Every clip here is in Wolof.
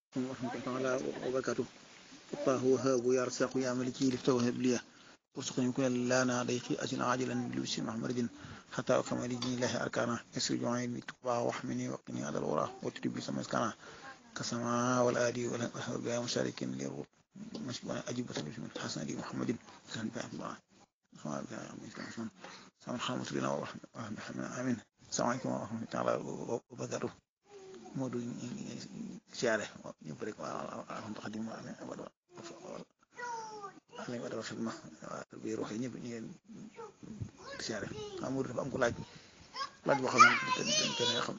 ورحمة الله تعالى وبركاته الله وهاب يا رزاق يا ملكي لفتوهب لي وارزقني كل لانا ضيقي أجل عاجلا بلبس محمد حتى أكمل دين الله أركانا يسر جوعين بتقوى واحمني وقني على الورى وتجب لي سمس كنا كسماء والآدي والأهب يا مشاركين لي مشكونا أجيب تلبس من حسن لي محمد كان بها الله سبحان الله سبحان خامس لنا ورحمة آمين السلام عليكم ورحمة الله تعالى وبركاته Modou siyaare ñëpp rek waaw alhamdulilah xadim ame wala ame wala rafet ma waaw biir waxee ñëpp ñu ngeen siyaare xam Modou dafa am ko laaj laaj boo xam ne xam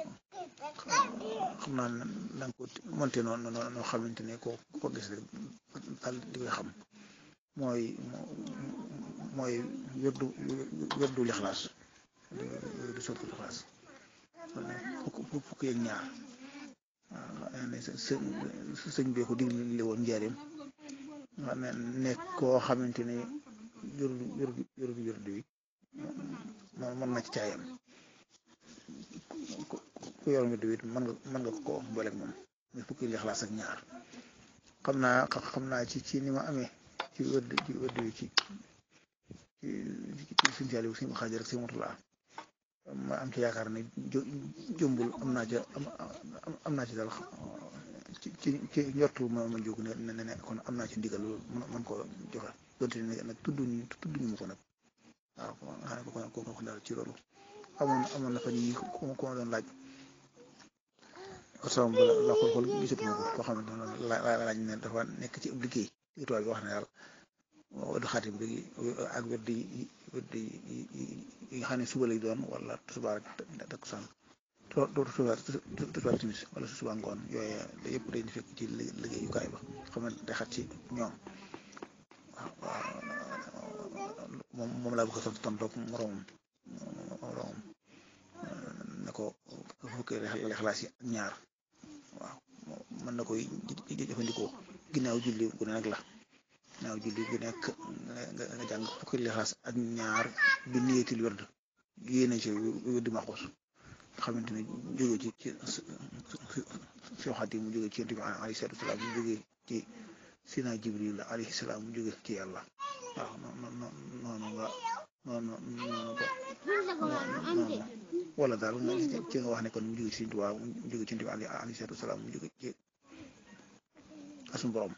xam naa ne da nga ko monté noonu noo xamante ne ko ko gis rek daal di koy xam mooy mooy wérdu wérdu lixlaas wérdu sotti lixlaas fukk yeeg ñaar waaw sëñ bi ko digle woon njaareem xam ne nekk koo xamante ne yorul yorul yorul yorul wi mën na ci caayam ku yor mi wi mën nga mën nga ko booleeg moom muy fukki lixlaas ak ñaar xam naa xam naa ci ci ni ma amee ci wërd ci wërd wi ci ci ci suñu saali suñu xaajar ak si motulaa ma am ci yaakaar ne jëmbul am naa ca am naa ci daal ci ci ci njortu ma ma jóg ne ne ne kon am naa ci ndigal man ko joxe donte ne nag tudduñu tudduñu ma ko nag waaw xam ne ko ko ko daal ci loolu amoon amoon na fa ñi ku ma doon laaj sama la la xool xool gisatuma ko koo xam ne la laaj ne dafa nekk ci ab liggéey li tubaab bi wax ne daal wadu xaatim bi ak wedd yi wedd yi nga xam ne suba lay doon wala suba rek takkusaan dootu suba suba timis wala suba ngoon yooyu yëpp dañu fekk ci liggéeyukaay ba xam ne day xat ci ñoom waaw moom moom laa bëgg a tontu tontoog moroomam moroomam ne ko fukki lexlaas yi ak ñaar waaw mën na koy jëfandikoo ginnaaw julli gu ne nag la ginnaaw julli gu nekk nga jàng fukki lixlaas ak ñaar bi niyetil werd yéene ci weddi maxuus nga xamante ne jóge ci ci soo xat yi mu jóge ci yonent bi alayhi salaatu salaam mu jóge ci sina jibril alayhi salaam mu jóge ci yàlla waaw noonu noonu nga noonu noonu ko noonu wala daal nga ci nga wax ne kon mu jóge ci Sëriñ Tuubaa mu jóge ci yonent bi alayhi salaatu salaam mu jóge ci asum borom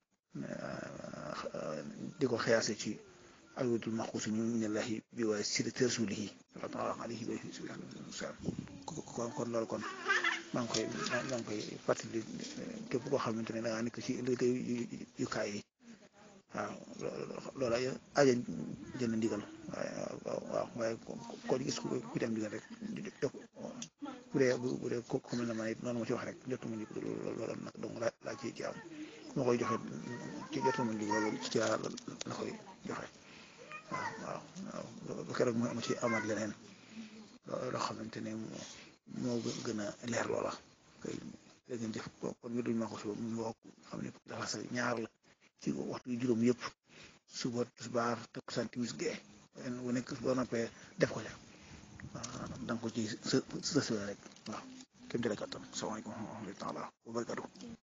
di ko xiyaase ci alwadul maxuus ñu minallahi bi waaye sirati rasulihi sallallahu alayhi wa sallam kon kon loolu kon maa ngi koy maa ngi koy fàttali képp koo xamante ne da ngaa nekk ci liggéey yu kaay yi waaw loolu aja jënd ndigal waaw waaw waaye ko gis ku dem ndigal rek jox bu dee bu dee ko mel na man it noonu ma ci wax rek jotuma ñu loolu nag donc laa ci ci am ma koy joxe ci jotuma ñu loolu ci la la koy joxe waaw waaw waaw keroog ma ma ci amaat leneen loo xamante ne moo gën a leer loola kay léegi ngeen def kon ñu duñ ma ko suba mu wax xam ne dafa sa ñaar la ci waxtu yu juróom yëpp suba tisbaar takkusaan timis gee bu nekk boo noppee def ko ca waaw da nga ko ci sa sa rek waaw kéem tolluwaay kattan salaamaaleykum wa rahmatulah wa barakatuh